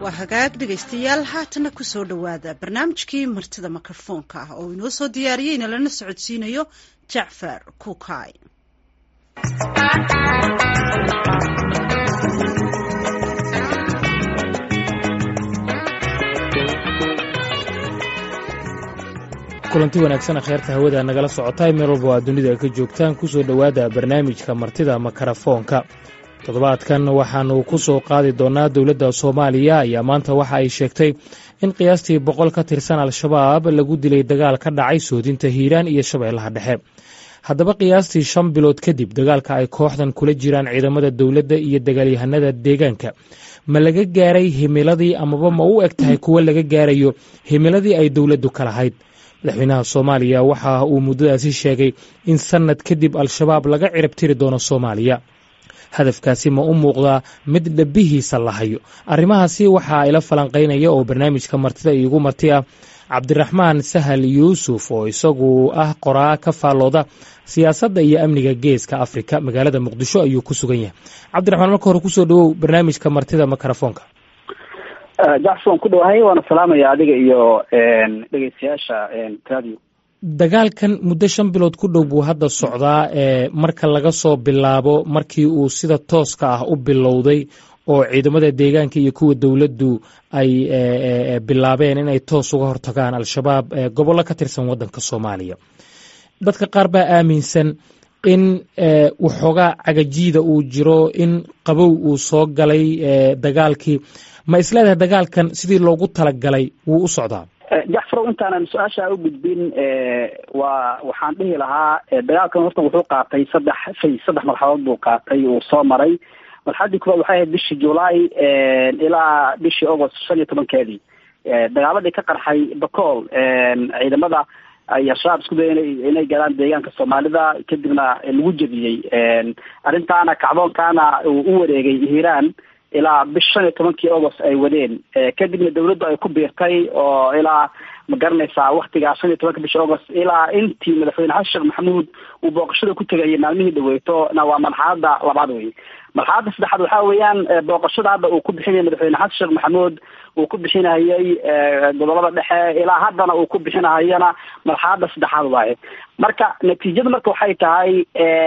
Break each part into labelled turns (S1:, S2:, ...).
S1: waa hagaag dhegaystayaal haatana kusoo dhowaada barnaamijkii martida mikrofoonka ah oo inoo soo diyaariyeyna lana socodsiinayo jacfar kuukay
S2: kulanti wanaagsan kheerta hawada nagala socotay meel walba waa dunida ka joogtaan kusoo dhowaada barnaamijka martida makarafoonka toddobaadkan waxaannu ku soo qaadi doonnaa dowladda soomaaliya ayaa maanta waxa ay sheegtay in qiyaastii boqol ka tirsan al-shabaab lagu dilay dagaal ka dhacay soodinta hiiraan iyo shabeellaha dhexe haddaba qiyaastii shan bilood kadib dagaalka ay kooxdan kula jiraan ciidamada dowladda iyo dagaalyahanada deegaanka ma laga gaaray himiladii amaba ma u eg tahay kuwo laga gaarayo himiladii ay dowladdu ka lahayd madaxweynaha soomaaliya waxa uu muddadaasi sheegay in sannad kadib al-shabaab laga cirib tiri doono soomaaliya hadafkaasi ma u muuqdaa mid dhabihiisa la hayo arrimahaasi waxaa ila falanqaynaya oo barnaamijka martida iigu marti ah cabdiraxmaan sahal yuusuf oo isagu ah qoraa ka faallooda siyaasadda iyo amniga geeska afrika magaalada muqdisho ayuu ku sugan yahay cabdiraxmaan marka hore kusoo dhawow barnaamijka martida mikrofoonka
S3: jackson ku dhawahay waana salaamaya adiga iyo dhegeystayaasha radio
S2: dagaalkan muddo shan bilood ku dhow buu hadda socdaa ee marka laga soo bilaabo markii uu sida tooska ah u bilowday oo ciidamada deegaanka iyo kuwa dowladdu ay bilaabeen inay toos uga hortagaan al-shabaab gobollo ka tirsan waddanka soomaaliya dadka qaar baa aaminsan in waxoogaa cagajiida uu jiro in qabow uu soo galay dagaalkii ma isleedahay dagaalkan sidii loogu talagalay wuu u socdaa
S3: jacfarow intaanan su-aasha u gudbin waa waxaan dhihi lahaa dagaalkan horta wuxuu qaatay saddex fay saddex marxaladood buu qaatay uu soo maray marxaladii koowaad waxay ahayd bishii julaay ilaa bishii august shan iyo tobankeedii dagaaladii ka qarxay bacool ciidamada ay al-shabaab isku daya inay galaan deegaanka soomaalida kadibna lagu jebiyey arrintaana kacdoonkaana uu u wareegay hiiraan ilaa bish shan iyo tobankii august ay wadeen kadibna dawladdu ay ku biirtay oo ilaa ma garanaysaa waktigaa shan iyo tobanka bishi august ilaa intii madaxweyne xasan sheekh maxamuud uu booqashada ku tegayay maalmihii dhaweyto na waa marxalada labaad wey marxaladda saddexaad waxaa weeyaan booqashada hadda uu ku bixinayay madaxweyne xasan sheekh maxamuud uu ku bixinayay gobolada dhexe ilaa haddana uu ku bixinahayana marxaladda saddexaad waaye marka natiijada marka waxay tahay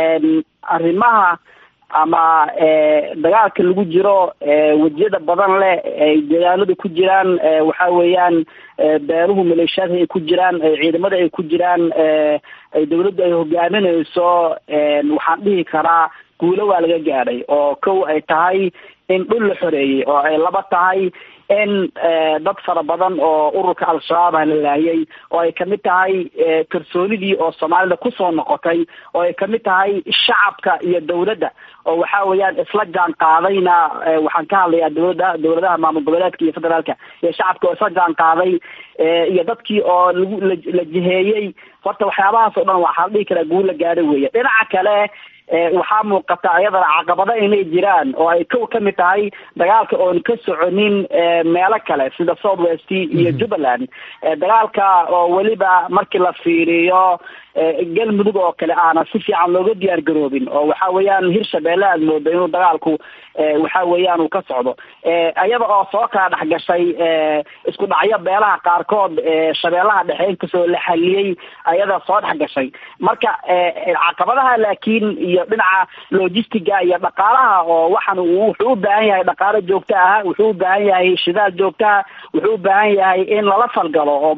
S3: arrimaha ama dagaalka lagu jiro wejiyada badan leh ay deegaanadu ku jiraan waxa weeyaan beeruhu maleeshiyaadka ay ku jiraan ciidamada ay ku jiraan ay dawladdu ay hogaaminayso waxaan dhihi karaa guulo waa laga gaadhay oo kow ay tahay in dhul la xoreeyey oo ay laba tahay in dad fara badan oo ururka al-shabaab ah la laayay oo ay kamid tahay kalsoonidii oo soomaalida kusoo noqotay oo ay kamid tahay shacabka iyo dawladda oo waxa weeyaan isla jaan qaadayna waxaan ka hadlayaa dawladda dawladaha maamul goboleedka iyo federaalka iyo shacabka oo isla jaan qaaday iyo dadkii oo lagu la jiheeyey horta waxyaabahaas oo dhan waxaa la dhihi karaa guul la gaadhay weeye dhinaca kale waxaa muuqata iyadana caqabado inay jiraan oo ay kow ka mid tahay dagaalka oon ka soconin meelo kale sida south west iyo jubbaland dagaalka oo weliba markii la fiiriyo galmudug oo kale aanan si fiican looga diyaar garoobin oo waxa weeyaan hirshabeelle aad moodo inuu dagaalku waxa weeyaan uu ka socdo iyada oo soo kala dhex gashay isku dhacyo beelaha qaarkood shabeellaha dhexe inkastoo la xaliyey ayada soo dhex gashay marka caqabadaha laakiin iyo dhinaca logistiga iyo dhaqaalaha oo waxan wuxuu u baahan yahay dhaqaalo joogto ah wuxuu u baahan yahay shidaal joogtaha wuxuu u baahan yahay in lala falgalo oo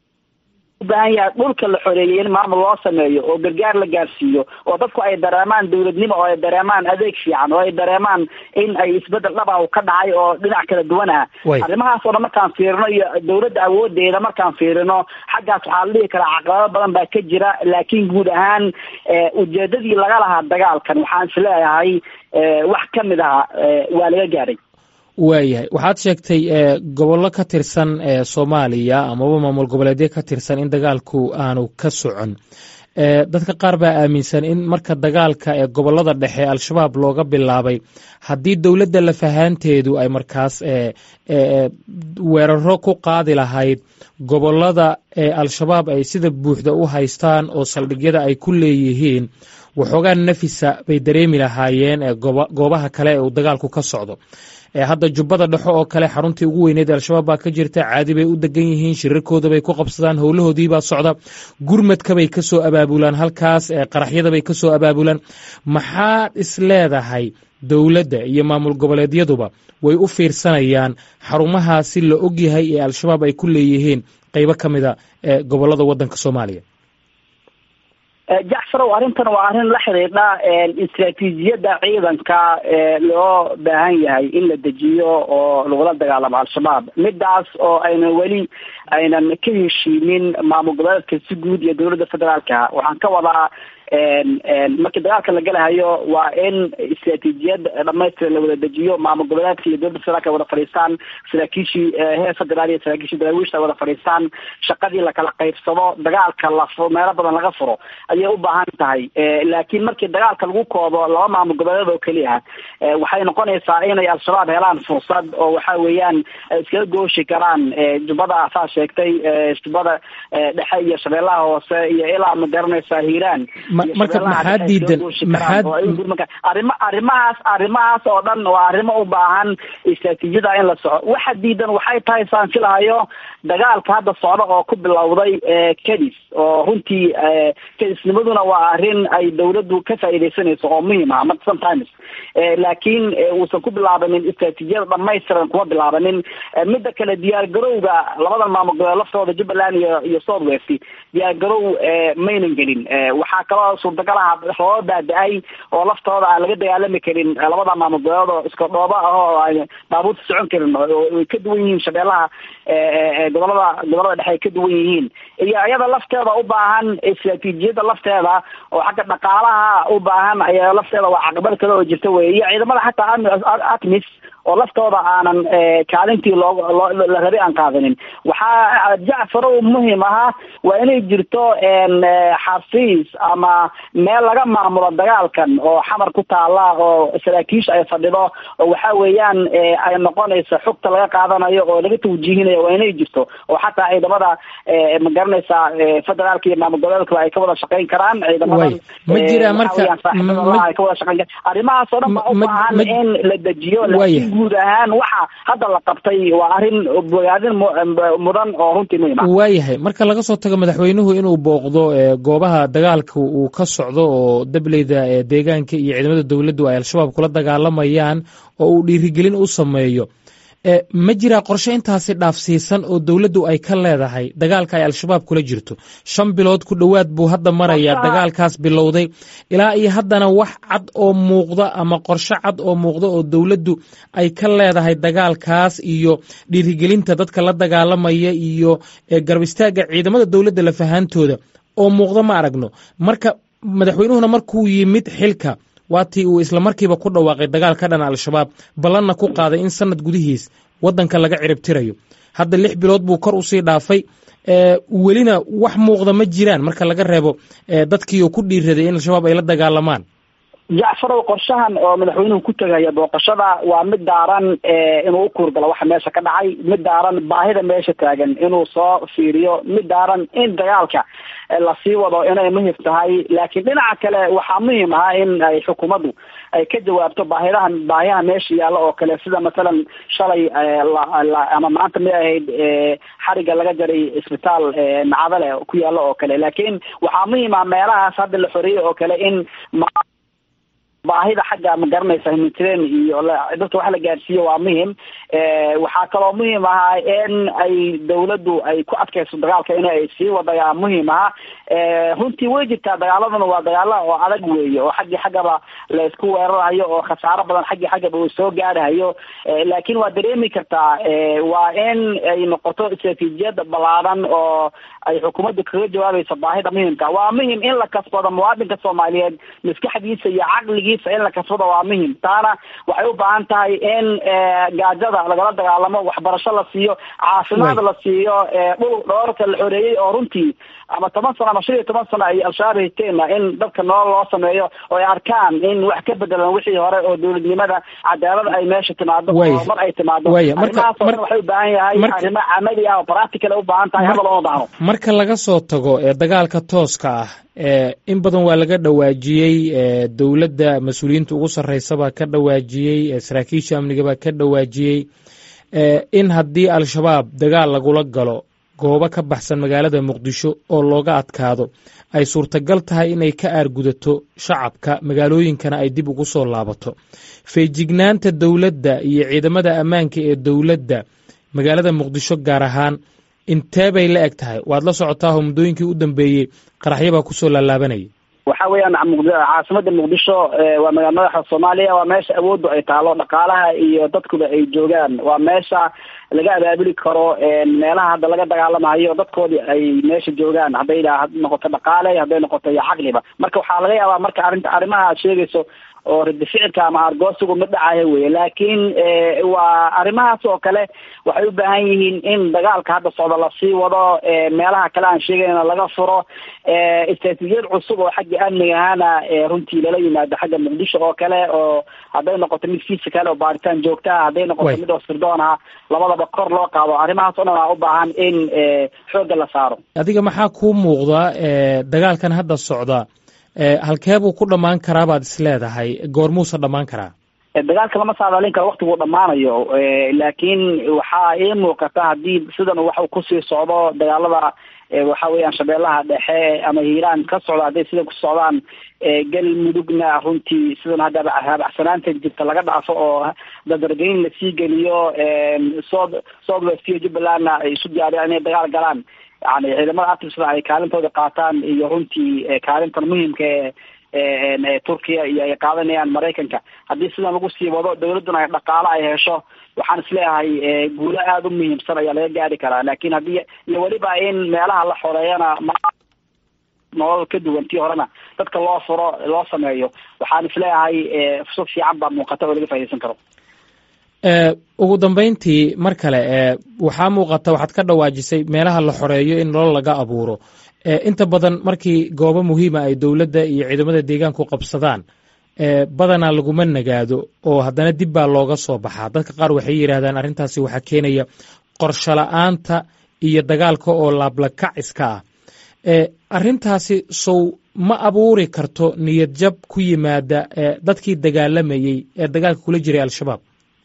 S3: ubaahan yahay dhulka la xoreeyey in maamul loo sameeyo oo gargaar la gaarsiiyo oo dadku ay dareemaan dawladnimo oo ay dareemaan adeeg fiican oo ay dareemaan in ay isbedel dhaba ka dhacay oo dhinac kala duwan ah arrimahaas oo dhan markaan fiirino iyo dawladda awoodeeda markaan fiirino xaggaas waxaa la dhihi karaa caqabado badan baa ka jira laakiin guud ahaan ujeedadii laga lahaa dagaalkan waxaan isleeyahay wax ka mid aha waa laga gaadhay
S2: waayahay waxaad sheegtay gobollo ka tirsan soomaaliya amaba maamul goboleedyo ka tirsan in dagaalku aanu ka socon dadka qaar baa aaminsan in marka dagaalka ee gobollada dhexe al-shabaab looga bilaabay haddii dowladda lafahaanteedu ay markaas weeraro ku qaadi lahayd gobollada ee al-shabaab ay sida buuxda u haystaan oo saldhigyada ay ku leeyihiin waxoogaa nafisa bay dareemi lahaayeen goobaha kale ee uu dagaalku ka socdo hadda jubbada dhexo oo kale xaruntii ugu weyneed al-shabaab baa ka jirta caadi bay u degan yihiin shirarkooda bay ku qabsadaan howlahoodiibaa socda gurmadkabay ka soo abaabulaan halkaas qaraxyadabay ka soo abaabulaan maxaad is leedahay dowladda iyo maamul goboleedyaduba way u fiirsanayaan xarumahaasi la ogyahay ee al-shabaab ay ku leeyihiin qeybo ka mida ee gobolada waddanka soomaaliya
S3: jacfarow arrintan waa arrin la xidhiidha istraatiijiyadda ciidanka loo baahan yahay in la dejiyo oo lagula dagaalamo al-shabaab midaas oo aynan weli aynan ka heshiinin maamul goboleedka si guud iyo dowladda federaalka waxaan ka wadaa markii dagaalka la galahayo waa in istraatiijiyad dhamaystiran la wada dejiyo maamul goboleedka iyo dowladda federaalka wada fadhiistaan saraakiishii heer federaal iyo saraakiishii daraawiishta wada fadhiistaan shaqadii lakala qaybsado dagaalka la meelo badan laga furo ayay u baahan tahay laakiin markii dagaalka lagu koobo laba maamul goboleed oo keliya waxay noqonaysaa inay al-shabaab helaan fursad oo waxa weeyaan iskaga gooshi karaan jubbada saa sheegtay jubbada dhexe iyo shabeellaha hoose iyo ilaa ma garanaysaa hiiraan
S2: marka maxaa diidan maxaa
S3: arima arrimahaas arrimahaas oo dhan waa arrimo u baahan istraatiijiyada in la soco waxa diidan waxay tahay saan filahayo dagaalka hadda socda oo ku bilowday kadis oo runtii kadisnimaduna waa arrin ay dawladdu ka faa'iidaysanayso oo muhiim ah marka sometimes laakiin uusan ku bilaabanin istraatiijiyada dhamaystiran kuma bilaabanin midda kale diyaar garowga labadan maamul goboleed laftooda jubbaland iyo iyo south west diyaar garow maynan gelin waxaa kaloo suurtagalaha rooba baada-ay oo laftooda aan laga dagaalami karin labada maamul goboleed oo iska dhooba ah oo aan baabuurta socon karin way ka duwan yihiin shabeellaha gobolada gobolada dhexe ay ka duwan yihiin iyo iyada lafteeda u baahan istraatiijiyada lafteeda oo xagga dhaqaalaha u baahan ayaa lafteeda waa caqabad kale oo jirta wey iyo ciidamada xataa atmis oo laftooda aanan kaalintii loo la rabi aan qaadanin waxaa jacfarow muhim ahaa waa inay jirto xafiis ama meel laga maamulo dagaalkan oo xamar ku taala oo saraakiisha ay fadhido oo waxa weeyaan ay noqonayso xogta laga qaadanayo oo laga tawjiihinayo waa inay jirto oo xataa ciidamada ma garanaysaa federaalka iyo maamul goboleedkaba ay ka wada shaqeyn karaan ciidamadan
S2: ma jira marka
S3: ay ka wada shaqeyn karaan arrimahaas oo dhan baa u baahan in la dejiyo laakiin guud ahaan waxa hadda la qabtay waa arrin bogaadin mudan oo runtii muhiim ah
S2: waayahay marka laga soo tago madaxweynuhu inuu booqdo goobaha dagaalka uu ka socdo oo dableyda deegaanka iyo ciidamada dowladdu ay al-shabaab kula dagaalamayaan oo uu dhiirigelin u sameeyo ma jiraa qorshe intaasi dhaafsiisan oo dowladdu ay ka leedahay dagaalka ay al-shabaab kula jirto shan bilood ku dhowaad buu hadda marayaa dagaalkaas bilowday ilaa iyo haddana wax cad oo muuqda ama qorshe cad oo muuqda oo dowladdu ay ka leedahay dagaalkaas iyo dhiirigelinta dadka la dagaalamaya iyo garab istaagga ciidamada dowladda lafahaantooda oo muuqda ma aragno marka madaxweynuhuna markuu yimid xilka waatii uu isla markiiba ku dhawaaqay dagaal ka dhan al-shabaab ballanna ku qaaday in sanad gudihiis waddanka laga ciribtirayo hadda lix bilood buu kor usii dhaafay welina wax muuqda ma jiraan marka laga reebo dadkii uu ku dhiiraday in al-shabaab ay la dagaalamaan
S3: jacfarow qorshahan oo madaxweynuhu ku tegaya booqashada waa mid daaran inuu u kuurgalo waxa meesha ka dhacay mid daaran baahida meesha taagan inuu soo fiiriyo mid daaran in dagaalka lasii wado inay muhim tahay laakiin dhinaca kale waxaa muhiim ah in ay xukuumaddu ay ka jawaabto baahidahan baahiyaha meesha yaalla oo kale sida masalan shalay ama maanta mid ahayd xariga laga jaray isbitaal nacadale ku yaalla oo kale laakiin waxaa muhiim ah meelahaas hadda la xoreeyey oo kale in baahida xagga ma garanaysa humanitarian iyo dadka wax la gaarsiiyo waa muhim waxaa kaloo muhiim ahaa in ay dawladdu ay ku adkayso dagaalka in ay sii wadayaa muhiim aha runtii way jirtaa dagaaladuna waa dagaala oo adag weeye oo xaggii xaggaba la isku weerarayo oo khasaaro badan xaggii xaggaba uu soo gaarahayo laakiin waa dareemi kartaa waa in ay noqoto istraatiijiyad ballaadan oo ay xukuumaddu kaga jawaabayso baahida muhimka waa muhim in la kasbado muwaadinka soomaaliyeed maskaxdiisa iyo caqligiisa in la kasbado waa muhim taana waxay u baahan tahay in gaajada lagala dagaalamo waxbarasho la siiyo caafimaad la siiyo dhul dhoorka la xoreeyey oo runtii ama toban sano ama shan iyo toban sano ay al-shabaab hayteena in dadka nolol loo sameeyo oo ay arkaan in wax ka bedelan wixii hore oo dowladnimada cadaalada ay meesha timaado horumar ay timaado arrimahaas oo dhan waxay u baahan yahay arrimo camali ah oo practical ay u baahan tahay hadal ooma baahno
S2: marka laga soo tago ee dagaalka tooska ah in badan waa laga dhawaajiyey dowladda mas-uuliyiinta ugu sarreysabaa ka dhawaajiyey saraakiisha amnigabaa ka dhawaajiyey in haddii al-shabaab dagaal lagula galo goobo ka baxsan magaalada muqdisho oo looga adkaado ay suurtagal tahay inay ka aargudato shacabka magaalooyinkana ay dib ugu soo laabato feejignaanta dowladda iyo ciidamada ammaanka ee dowladda magaalada muqdisho gaar ahaan intee bay la eg tahay waad la socotaahoo muddooyinkii u dambeeyey qaraxyabaa kusoo laalaabanayay
S3: waxa weeyaan caasimada muqdisho waa magaala madaxa soomaaliya waa meesha awooddu ay taalo dhaqaalaha iyo dadkuba ay joogaan waa meesha laga abaabuli karo meelaha hadda laga dagaalamayo dadkoodii ay meesha joogaan hadday noqoto dhaqaale hadday noqoto iyo caqliba marka waxaa laga yaabaa marka arrinta arrimaha aad sheegayso oo ridi ficilka ama argoosigu ma dhacayo weye laakiin waa arrimahaas oo kale waxay u baahan yihiin in dagaalka hadda socda lasii wado meelaha kale aan sheegayna laga furo istraatiijiyad cusub oo xagga amniga ahana runtii lala yimaado xagga muqdisho oo kale oo hadday noqoto mid physical oo baaritaan joogtaha hadday noqoto mid oo sirdoon ah labadaba kor loo qaado arrimahaas o dhan aa u baahan in xoogga la saaro
S2: adiga maxaa kuu muuqda dagaalkan hadda socda halkee buu ku dhammaan karaa baad is leedahay goormuusa dhammaan karaa
S3: dagaalka lama saadaalin karo waktiguu dhammaanayo laakiin waxaa ii muuqata haddii sidan wax uu kusii socdo dagaalada waxa weeyaan shabeellaha dhexe ama hiiraan ka socda hadday sidan ku socdaan galmudugna runtii sidan haddaba haabacsanaanta jirta laga dhaafo oo dadargeyn lasii geliyo south south west iyo jubbalandna ay isu diyaariyaan inay dagaal galaan yani ciidamada artisda ay kaalintooda qaataan iyo runtii kaalintan muhimka ee turkiya iyo ay qaadanayaan maraykanka haddii sidan lagu sii wado dawladduna ay dhaqaalo ay hesho waxaan isleeyahay guulo aada u muhiimsan ayaa laga gaari karaa laakiin haddii iyo weliba in meelaha la xoreeyana ma nolol ka duwan tii horena dadka loo furo loo sameeyo waxaan isleeyahay fursad fiican baa muuqata oo laga faa'idaysan karo
S2: ugu dambeyntii mar kale waxaa muuqata waxaad ka dhawaajisay meelaha la xoreeyo in nolol laga abuuro inta badan markii goobo muhiima ay dowladda iyo ciidamada deegaanku qabsadaan badanaa laguma nagaado oo haddana dib baa looga soo baxaa dadka qaar waxay yidhaahdaan arrintaasi waxaa keenaya qorsho la-aanta iyo dagaalka oo laablakac iska ah arrintaasi sow ma abuuri karto niyad jab ku yimaada dadkii dagaalamayey ee dagaalka kula jiray al-shabaab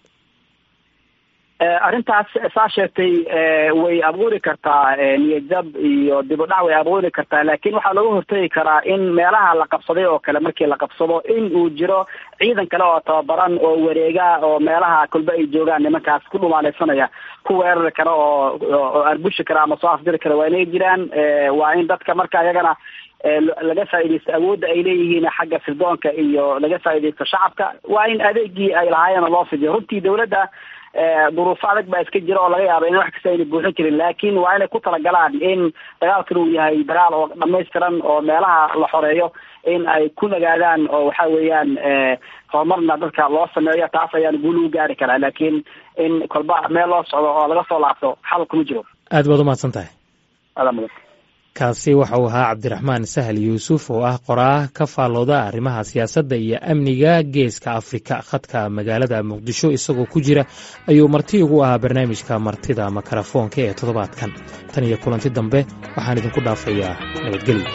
S3: arrintaas saa sheegtay way abuuri kartaa niyadjab iyo dibudhac way abuuri kartaa laakiin waxaa looga hortegi karaa in meelaha la qabsaday oo kale markii la qabsado in uu jiro ciidan kale oo tababaran oo wareega oo meelaha kolba ay joogaan nimankaas ku dhumaaleysanaya ku weerari kara oo oo arbushi kara ama soo afdiri kara waa inay jiraan waa in dadka marka iyagana laga faaidaysto awoodda ay leeyihiin xagga sirdoonka iyo laga faaidaysto shacabka waa in adeegii ay lahaayeen loo fidiyo runtii dawladda duruufo adag baa iska jira oo laga yaaba in wax kasta ayna buuxin jirin laakiin waa inay ku talagalaan in dagaalkan uu yahay dagaal oo dhamaystiran oo meelaha la xoreeyo in ay ku nagaadaan oo waxa weeyaan horumarna dadka loo sameeyo taas ayaan guul ugu gaari karaa laakiin in kolba meel loo socdo oo laga soo laabto xal kuma jiro
S2: aad baad umahadsan tahay
S3: adaa mudan
S2: kaasi waxa uu ahaa cabdiraxmaan sahal yuusuf oo ah qoraa ka faallooda arrimaha siyaasadda iyo amniga geeska afrika khadka magaalada muqdisho isagoo ku jira ayuu marti ugu ahaa barnaamijka martida makarafoonka ee toddobaadkan tan iyo kulanti dambe waxaan idinku dhaafayaa nabadgelyo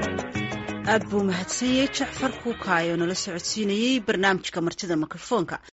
S1: aad buu mahadsan yahay jacfar kuukaayo nala socodsiinayey barnaamijka martida mikrofoonka